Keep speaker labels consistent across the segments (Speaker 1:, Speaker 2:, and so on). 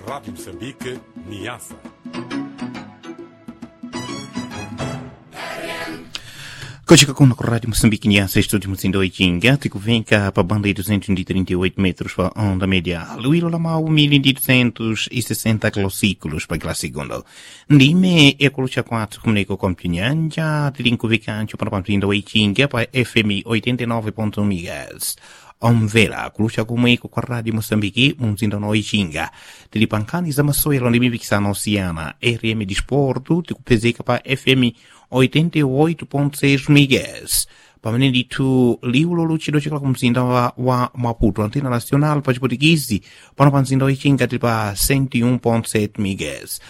Speaker 1: Rádio Moçambique, Niassa.
Speaker 2: Kochika kuno ku rádio Moçambique Niassa, estúdio Moциndo Ichinga, tiku venka pa banda de 238 metros pa onda média, Luilo Lamau 1260 kilociclos pa kila segundo. Ndime e kulucha 4 comunico com Pinyanja, tilinko vikancho para Moциndo Ichinga pa FM 89.1 MHz. omvera kulusha kumweko kwa radio moçambique mumzinda no ichinga tili pankani za masewero ndi mipikisano osiyana rm disporto tikupezeka pa fm 88.6 MHz pamene ndithu liwu lutchedwa chikala ku mzinda wa, wa maputo antena nacional pa chiputikisi pano pa mzinda wa ichinga tili pa 101.7 MHz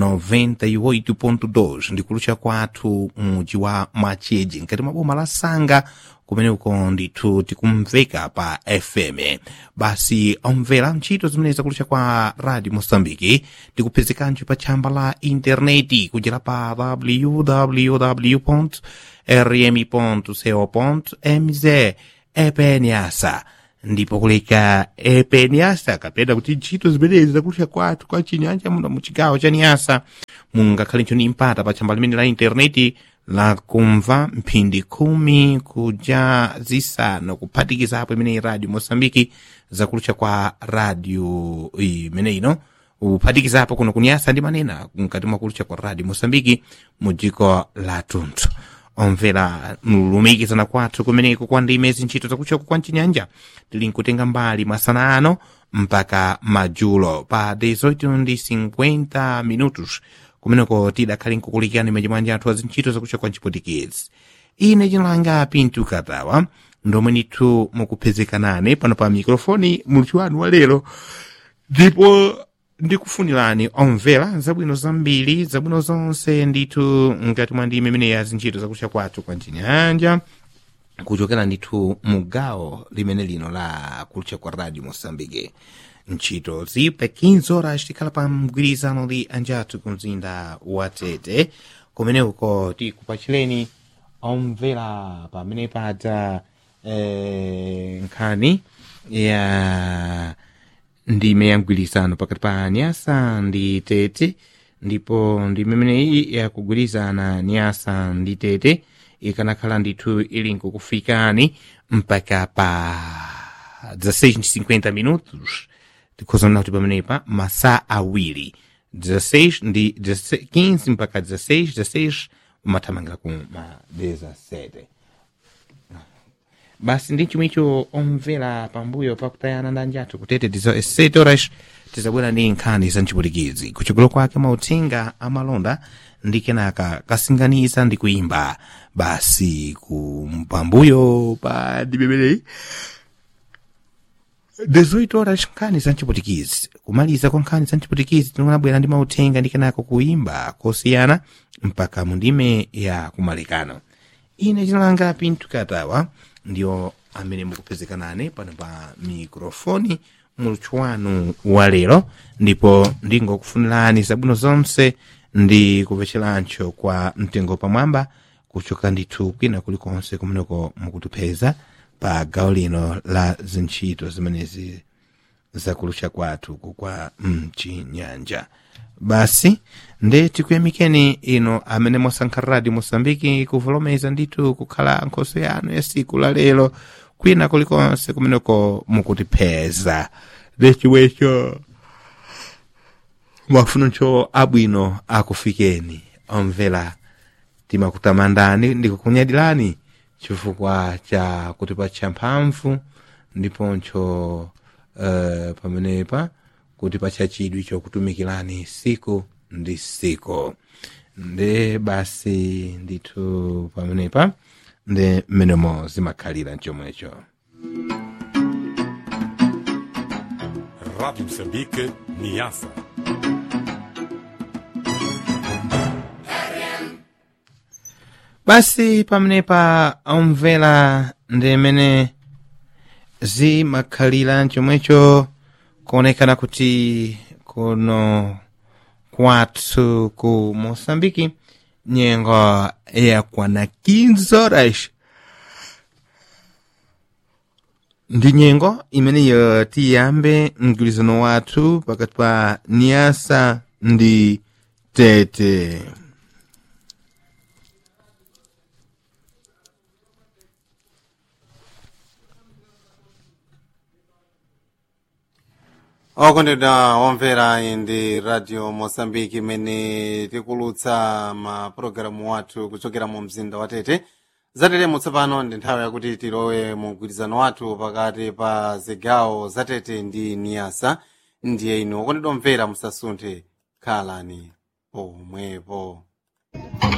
Speaker 2: 98.2 ndikulutcha kwathu mudzi wa macheji nkati mwa boma la sanga kumene uko ndithu tikumveka pa fm basi omvera ntchito zimene zakulucha kwa radio moçambique tikupezekanso pa tchamba la intaneti kudzera pa www rm co mz epenyasa ndipo kuleka epenyasa kapena kuti ntchito zimenezi zakulucha kwathu kwa chinyanja muno mu chigawo cha niyasa mungakhalenso ni mpata pa tchamba limene la intaneti la kumva mphindi khumi kuja zisanu kuphatikizapo imene radio moçambike zakulucha kwa radio imene ino uphatikizapo kuno kunyasa ndi manena mkati mwa kulucha kwa radio moçambike mu dziko la tunthu omvera lumikizana kwathu kumeneko kwa ndime zintchito zakulucha kwa mchinyanja tili nkutenga mbali masana ano mpaka madzulo pa 18 ndi 50 minutos kumeneko tidakhale nkukulikirani machimwanja anthu azintchito zakulucha kwa mchiputikezi ine chinalanga pintu katawa ndomwe ndithu mukupezekanane pano pa mikrofoni muluthu wanu wa lero ndipo ndikufunirani omvera zabwino zambiri zabwino zonse ndithu ngati mwa ndime imene ya zintchito zakulucha kwathu kwa mchinyanja kuchokera ndithu mu gawo limene lino la kulcha kwa radio moçambique ntchito zipe 15 horas tikhala pa mgwirizano ndi anjathu ku mzinda wa tete kumene uko tikupachireni omvera pamene padza eh, nkhani ya ndime ya mgwirizano pakati pa nyasa ndi tete ndipo ndime imeneyi yakugwirizana nyasa ndi tete ikanakhala ndithu ili nkukufikani mpaka pa 16 minutos tikhozana kuti pamenepa masa awiri 16 ndi 15 mpaka 16 16 umathamangira ku ma 17 basi ndi chomwecho omvera pambuyo pakutayana ndi anjathu kutete 17 horas tizabwera ndi nkhani za mchipulikizi kuchokolo kwake mauthenga amalonda ndi kenaka kasinganiza ndi kuimba basi ku pambuyo pa dibeberei 18 horas nkhani za mchipulikizi kumaliza kwa nkhani za mchipulikizi tinabwera ndi mauthenga ndi kenaka kuimba kosiyana mpaka mundime ya kumalekano ine chinalanga pintu katawa ndiyo amene mukupezekanane pano pa mikrofoni muluthu wanu wa lero ndipo ndingokufunirani zabwino zonse ndi kupecherancho kwa mtengo pamwamba kuchoka ndithu kwina kulikonse kumeneko mukutipeza pa gawo lino la zintchito zimenezi zakulucha kwathu kukwa mchinyanja basi nde tikuyamikeni ino amene mwasankha radio moçambike kuvolomeza ndithu kukhala nkhoso yanu ya siku la lero kwina kulikonse kumeneko mukutipeza ndechimwecho mafunoncho abwino akufikeni omvera timakutamandani ndikukunyadirani chifukwa cha kutipatcha mphamvu ndiponcho uh, pamenepa kutipatcha chidwi chokutumikirani siku ndi siku nde basi ndithu pamenepa nde mmenemo zimakhalira mchomwecho
Speaker 1: Rádio Moçambique, Niassa.
Speaker 2: basi pamenepa omvera ndimene zimakhalira chomwecho kuonekana kuti kuno kwathu ku moçambike nyengo yakwana 15 horas ndi nyengo imeneyo tiyambe mgwirizano wathu pakati pa niyasa ndi tete
Speaker 3: okondedwa omvera ndi radio mosambiki imene tikulutsa mapulogalamu wathu kuchokera mu mzinda wa tete zatetemo tsopano ndi nthawi yakuti tilowe mu mgwirizano wathu pakati pa zigawo zatete ndi niyasa ndiye inu okondedwa omvera musasunthe khalani pomwepo